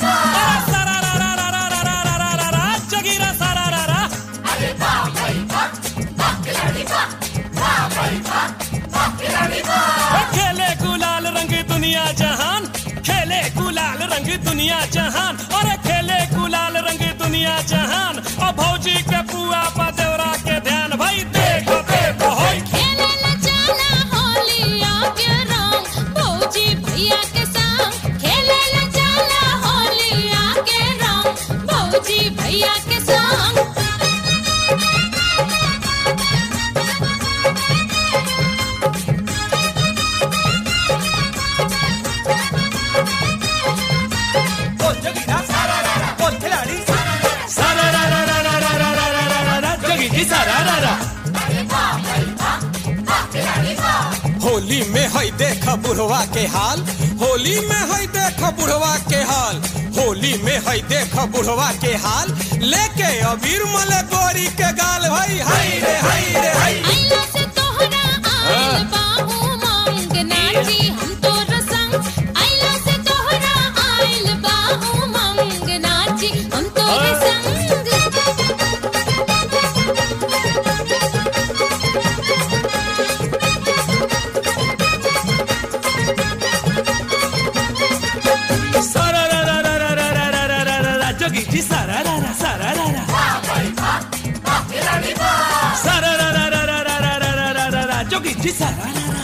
अरे सारा रा रा रा रा रा रा रा रा रा जोगीरा सारा रा रा ओ खेले गुलाल रंग दुनिया जहान खेले गुलाल रंग दुनिया जहान और खेले गुलाल रंग दुनिया जहान और भौजी के पुआ पा देवरा के ध्यान भाई देखो देखो होई खेले ला जाला होलिया के रंग भौजी भैया के संग खेले ला जाला होलिया के रंग भौजी भैया के संग बोल जोगीरा बोल खिलाड़ी सारा रा रा रा रा रा रा रा रा रा रा जोगी जी सारा रा रा होली में है देख बुढ़वा के हाल होली में है देख बुढ़वा के हाल होली में है देख बुढ़वा के हाल लेके अबीर मले गोरी के गाल भाई हाय रे हाय रे हाय आइला से तोहरा आइल बाहू मांग नाची हम तोर संग आइला से तोहरा आइल बाहू मांग नाची हम तोर संग सारा रा रा रा रा रा रा रा रा रा रा रा जोगी जी सारा रा रा सारा रा रा सारा रा रा रा रा रा रा रा रा रा रा रा जोगी जी सारा रा रा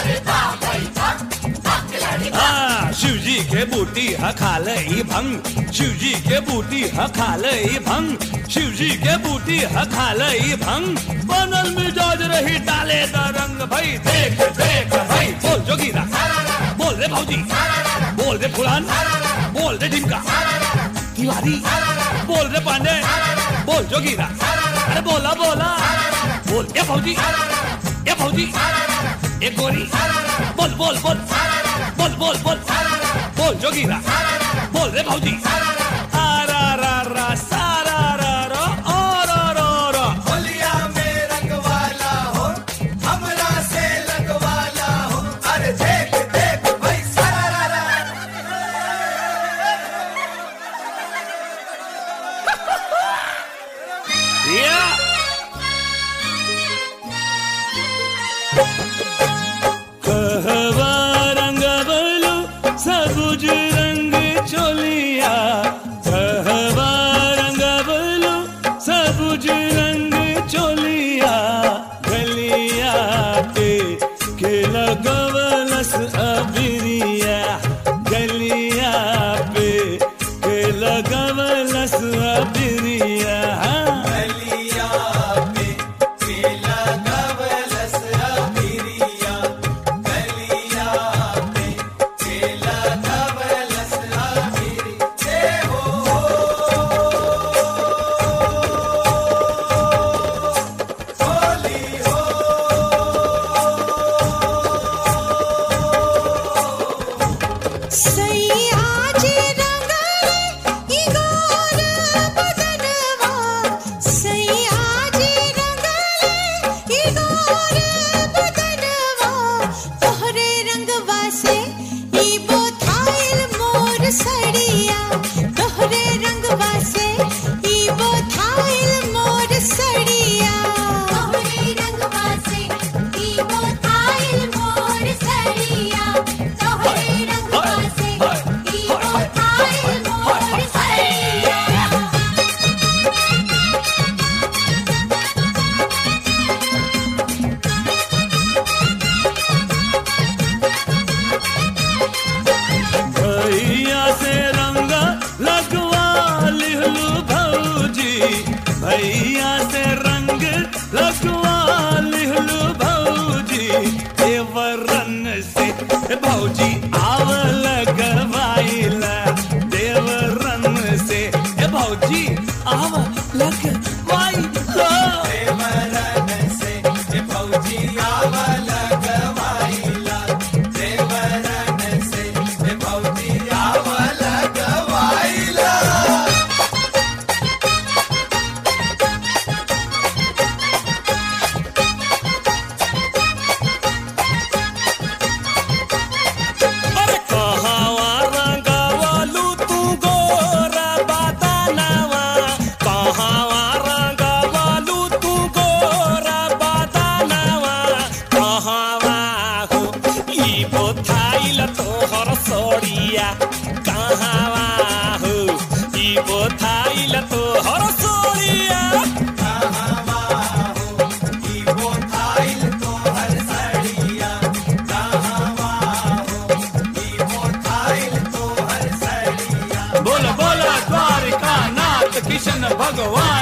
हाँ, शिव जी के बूटी ह खाले ई भंग शिव जी के बूटी ह खाले ई भंग शिव जी के बूटी ह खाले ई भंग बनल मिजाज रही डाले द रंग भाई देख देख भाई बोल जोगीरा बोल रे भौजी बोल रे फुलान बोल रे ढिमका तिवारी बोल रे पांडे बोल जोगीरा अरे बोला बोला बोल ए भौजी ए भौजी ए गोरी बोल बोल बोल बोल बोल बोल बोल जोगीरा बोल रे भौजी आ रा रा रा सा रा रा रा आ रा रा रा होलिया में रंग वाला हो हमरा से लगवाला हो अरे देख देख भाई सारा रा रा या कहवा रंग बलू सबुज रंग चोलिया कहवा रंग बलू सबुज रंग चोलिया गलिया पे के लगवलस अबिरिया गलिया पे के लगवलस अबिरिया गलिया पे पीला गवलस अबिरिया गलिया पे पीला गवलस अबिरिया ए हो होली हो भगवान